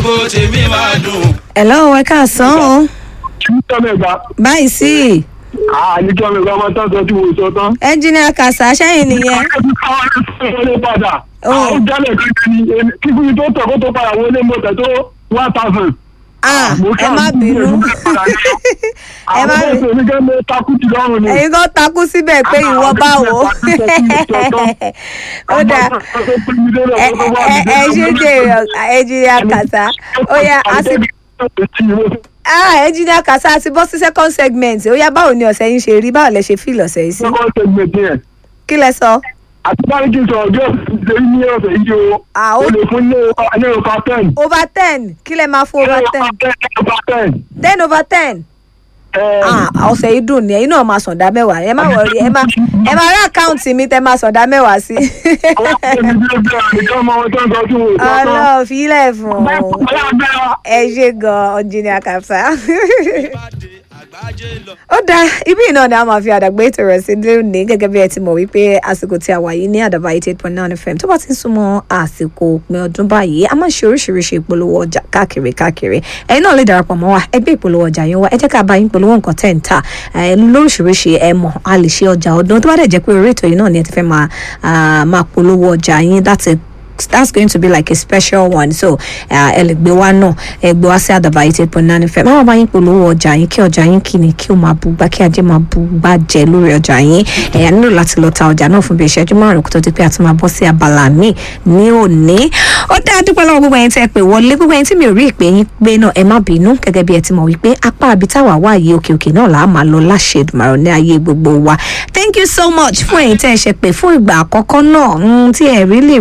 gbogbo tèmi máa dùn. hello ẹ káàsán o tọ́mẹ̀gbà báyìí sí àní tọ́mẹ̀gbà máa tán sọ tí mo sọ tán. ẹnjìnìà kàṣà sẹ́yìn nìyẹn wọlé padà Oh. àwọn jálẹ̀ kankan ni èmi- kíkúrú tó tọ̀ kó tó padà wọlé mo tẹ̀ tó one thousand. ah Mo ẹ ṣáà má ń bínú gbìyànjú padà ní. ẹ má àwọn ọmọ mi kẹ́ mo takú ti lọ́rùn ni. ẹ̀yin kan takú síbẹ̀ pé ìwọ báwo ó dáa ẹ ẹ ẹ ṣe jèrè ẹnjìnìà kàṣà ó yá a sì ah ẹnjìnìà kàṣà àti bọ́ sí second segment ó yá báwo ni ọ̀sẹ̀ yín ṣe rí báwo lẹ ṣe fíìlì ọ̀sẹ̀ yìí sí kí lẹ sọ. àti báyìí kí n sọ ọjọ́ ìṣèlú ní ọ̀sẹ̀ yìí o Ah, o ó- lè fún ní ní ọkọ̀ ten. over ten kí lẹ máa fún over ten ọkọ̀ ten. ten over ten ẹ ah ọ̀sẹ̀ yìí dùn ní ẹ̀yin náà máa sọ̀dá mẹ́wàá ẹ má wọrí ẹ má ẹ má rí àkáǹtì mi tẹ máa sọ̀dá mẹ́wàá sí. ọlọ́ọ̀ fílẹ̀ fún un ẹ ṣe gan ọ̀jìnì àkàfà. àgbájé lọ. ó dáa ibi náà ni a máa fi àdàgbé ètò rẹ̀ sí lónìí gẹ́gẹ́ bí ẹ ti mọ̀ wípé àsìkò tí a wà yìí ní àdàbà eighty eight point nine fm tó bá ti ń súnmọ́ àsìkò òpin ọdún báyìí a máa ń ṣe oríṣiríṣi ìpolówó ọjà káàkiri káàkiri ẹ̀yin náà lè darapọ̀ mọ́ wa ẹgbẹ́ ìpolówó ọjà yín wá ẹ jẹ́ ká bá yín polówó nǹkan tẹ̀ ń tà ẹ, lóríṣiríṣi ẹ mọ̀ a lè ṣe ọjà ọdún tó bá dẹ̀ jẹ́ pé orí ètò yìí náà ni ẹ ti fẹ́ máa ah, máa polówó ọjà yín láti that's going to be like a special one so ẹ lè gbé wá náà ẹ gbé wá sí àdàbà eight eight point nine fm máa bá yín polówó ọjà yín kí ọjà yín kí ni kí o máa bú gbá kí ajé máa bú gbá jẹ lórí ọjà yín ẹ̀yà nílò láti lọ ta ọjà náà fún bí ìṣẹ́jú márùn kó tó di pé a tún máa bọ́ sí abala míì ní òní ó dáa dúpẹ́ lọ́wọ́ gbogbo ẹ̀yin tẹ́ ẹ pè wọlé gbogbo ẹ̀yin tí mi ò rí ìpè yín pé náà ẹ má bínú gẹ́gẹ́ bí ẹ ti mọ̀ wípé apá àbí táwa wà yìí òkè òkè náà là á máa lọ láṣẹ ìdùmàrọ̀ ní ayé gbogbo wa thank you so much fún ẹ̀yin tẹ́ ẹ ṣe pé fún ìgbà àkọ́kọ́ náà mm, tí ẹ rí lè